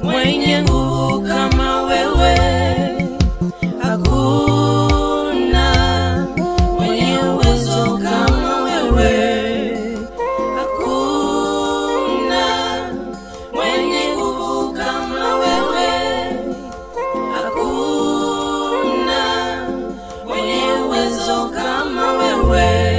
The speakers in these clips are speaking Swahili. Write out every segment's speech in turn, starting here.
mwenye nguvu kama wewe, hakuna mwenye uwezo kama wewe, hakuna mwenye nguvu kama wewe, hakuna mwenye uwezo kama wewe.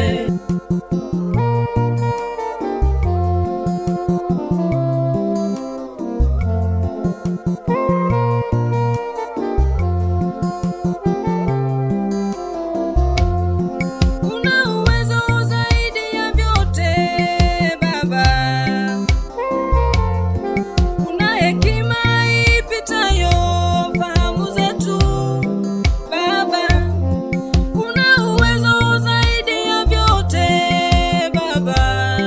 Una uwezo zaidi ya vyote Baba, una hekima ipitayo fahamu zetu Baba, una uwezo zaidi ya vyote Baba,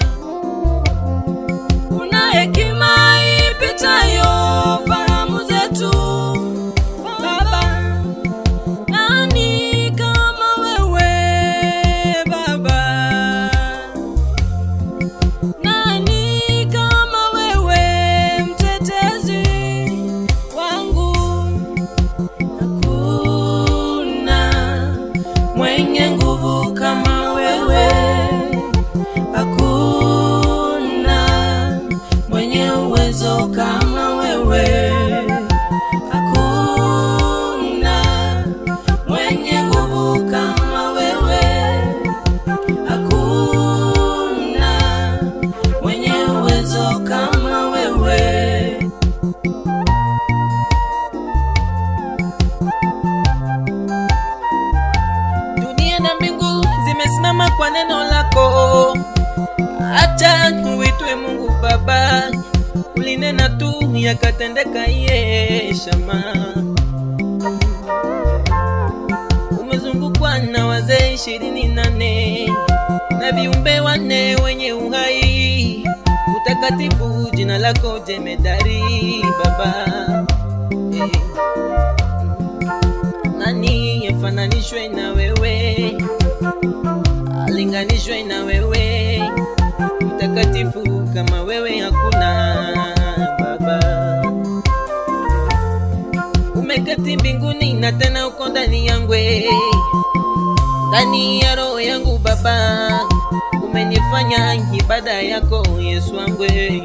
una hekima ipitayo fahamu zetu Baba. Nani kama wewe Baba? Nani kama wewe mtetezi wangu? Hakuna mwenye nguvu kama wewe, hakuna mwenye uwezo kama wewe, hakuna mwenye nguvu kama wewe, hakuna mwenye uwezo kama wewe. Dunia na mbingu zimesimama kwa neno lako. Acha uitwe Mungu Baba, ulinena tu yakatendeka. Ye shama, umezungukwa na wazee ishirini nane na viumbe wanne wenye uhai. Utakatifu jina lako jemedari Baba eh. Nani afananishwe na wewe, alinganishwe na wewe? Mtakatifu kama wewe hakuna Baba. Umeketi mbinguni na tena uko ndani yangu, ndani ya roho yangu Baba. Umenifanya ibada yako Yesu wangu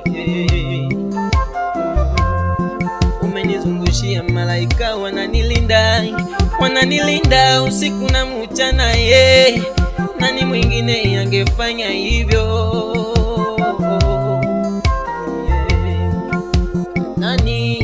umenizungushia malaika wananilinda, wananilinda usiku na mchana. Ye, nani mwingine angefanya hivyo? Ye, nani